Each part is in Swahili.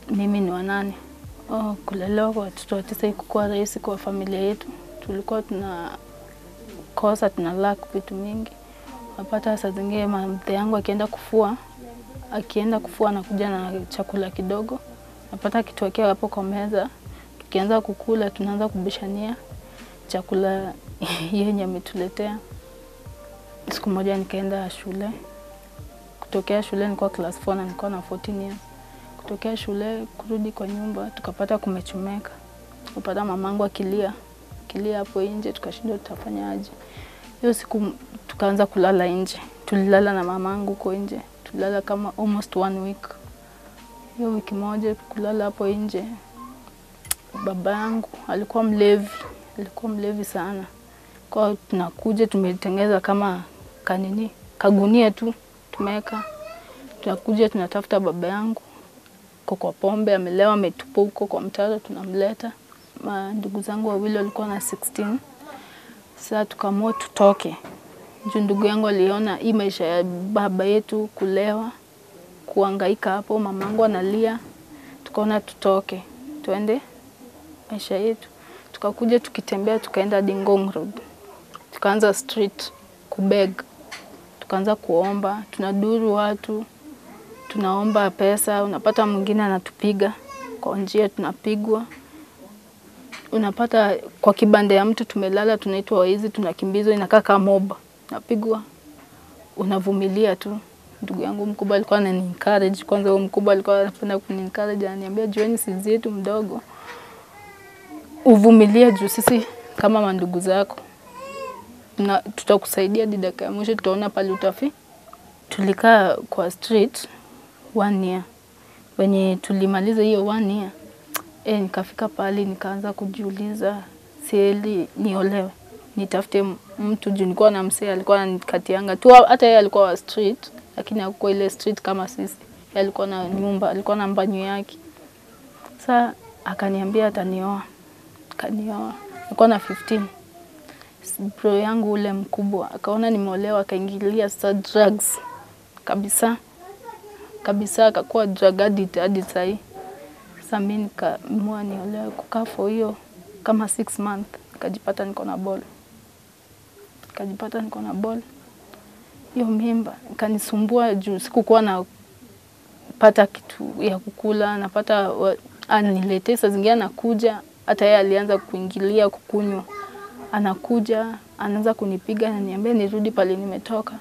mimi ni wanane. Oh, kulelewa kwa watoto wa tisa ikukuwa rahisi kwa familia yetu. Tulikuwa tunakosa tuna lack vitu mingi. Napata saa zingine mzee yangu akienda kufua, akienda kufua anakuja na chakula kidogo, napata kituwekea hapo kwa meza, tukianza kukula tunaanza kubishania chakula yenye ametuletea. Siku moja nikaenda shule, kutokea shule nilikuwa class 4 na nilikuwa na 14 years. Kutokea shule kurudi kwa nyumba tukapata kumechomeka, kupata mamangu akilia akilia hapo nje, tukashindwa tutafanya aje. Hiyo siku tukaanza kulala nje, tulilala na mamangu huko nje, tulilala kama almost one week. Hiyo wiki moja kulala hapo nje, baba yangu alikuwa mlevi, alikuwa mlevi sana. Kwa tunakuja tumetengeza kama kanini kagunia tu tumeweka, tunakuja tunatafuta baba yangu ko kwa pombe, amelewa, ametupa huko kwa mtaro, tunamleta. Ma ndugu zangu wawili walikuwa na 16 sasa tukaamua tutoke juu ndugu yangu aliona hii maisha ya baba yetu kulewa, kuangaika hapo, mamangu analia, tukaona tutoke tuende maisha yetu. Tukakuja tukitembea, tukaenda hadi Ngong Road, tukaanza street kubeg, tukaanza kuomba, tunaduru watu, tunaomba pesa. Unapata mwingine anatupiga kwa njia, tunapigwa unapata kwa kibanda ya mtu tumelala, tunaitwa waizi, tunakimbizwa, inakaa kama mob, napigwa, unavumilia tu. Ndugu yangu mkubwa alikuwa anani encourage kwanza, huyo mkubwa alikuwa anapenda kuni encourage, ananiambia jueni sisi yetu mdogo, uvumilie juu sisi kama mandugu zako na tutakusaidia hadi dakika ya mwisho, tutaona pale utafi. Tulikaa kwa street one year, wenye tulimaliza hiyo one year E, nikafika pale nikaanza kujiuliza sieli niolewe nitafute mtu juu nilikuwa na msee alikuwa ananikatianga tu, hata yeye alikuwa wa street, lakini hakuwa ile street kama sisi. Yeye alikuwa na nyumba, alikuwa na mbanyu yake. Sa akaniambia atanioa, akanioa. Nilikuwa na 15. Bro yangu ule mkubwa akaona nimeolewa, akaingilia sasa drugs kabisa kabisa, akakuwa drug addict hadi sahii. Sasa mi nikaamua niolewe, kukaa for hiyo kama six month, nikajipata niko na ball, nikajipata niko na ball. Hiyo mimba ikanisumbua juu sikukuwa na pata kitu ya kukula, napata aniletee, saa zingine anakuja, hata yeye alianza kuingilia kukunywa, anakuja anaanza kunipiga, ananiambia nirudi pale nimetoka.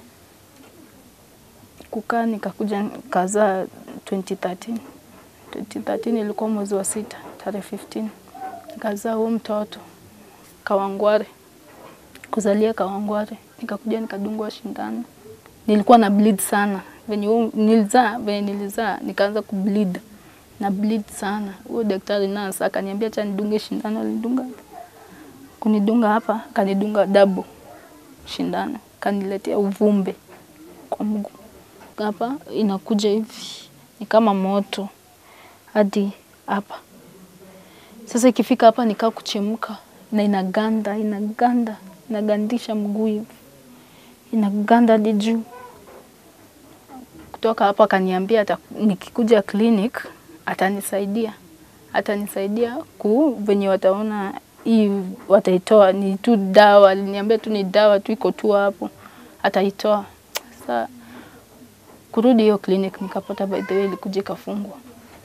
Kukaa nikakuja nikazaa 2013 2013 ilikuwa mwezi wa sita tarehe 15 nikazaa huo mtoto Kawangware, kuzalia Kawangware. Nikakuja nikadungwa shindano, nilikuwa na bleed sana venye nilizaa, venye nilizaa nikaanza kubleed na bleed sana. Huyo daktari nurse akaniambia acha nidunge shindano, alidunga kunidunga hapa, kanidunga double shindano, kaniletea uvumbe kwa mguu hapa, inakuja hivi ni kama moto hadi hapa. Sasa ikifika hapa nikaa kuchemka na inaganda inaganda inagandisha mguu hivi inaganda hadi juu. Kutoka hapa akaniambia ata, nikikuja clinic atanisaidia atanisaidia ku venye wataona hii wataitoa, ni tu dawa. Aliniambia tu ni dawa tu iko tu hapo, ataitoa. Sasa kurudi hiyo clinic nikapata, by the way, ilikuja ikafungwa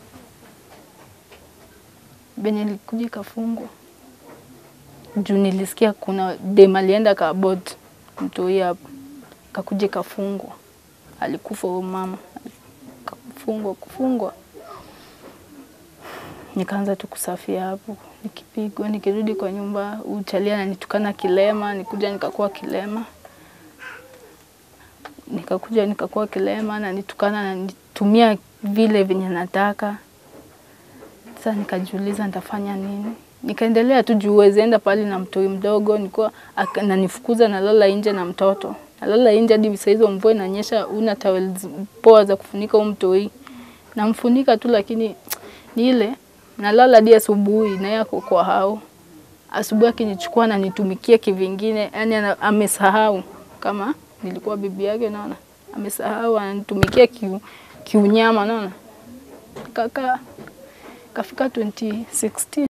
venye ilikuja ikafungwa juu nilisikia kuna dem alienda kaabort mtoi hapo, kakuja ikafungwa, alikufa huyo mama, kafungwa kufungwa. Nikaanza tu kusafia hapo, nikipigwa, nikirudi kwa nyumba, uchalia ananitukana kilema, nikuja nikakuwa kilema, nikakuja nikakuwa kilema, nanitukana, nanitumia vile venye nataka sasa nikajiuliza nitafanya nini? Nikaendelea tu juu huwezi enda pale na mtoi mdogo, nilikuwa ananifukuza nalala nje na mtoto. Nalala nje hadi saa hizo mvua inanyesha, una towels poa za kufunika huyo mtoi. Namfunika tu lakini ni ile nalala hadi asubuhi na yeye ako kwa hao. Asubuhi akinichukua ananitumikia kivingine, yani amesahau kama nilikuwa bibi yake, naona amesahau ananitumikia kiu, kiunyama, naona ikakaa ikafika 2016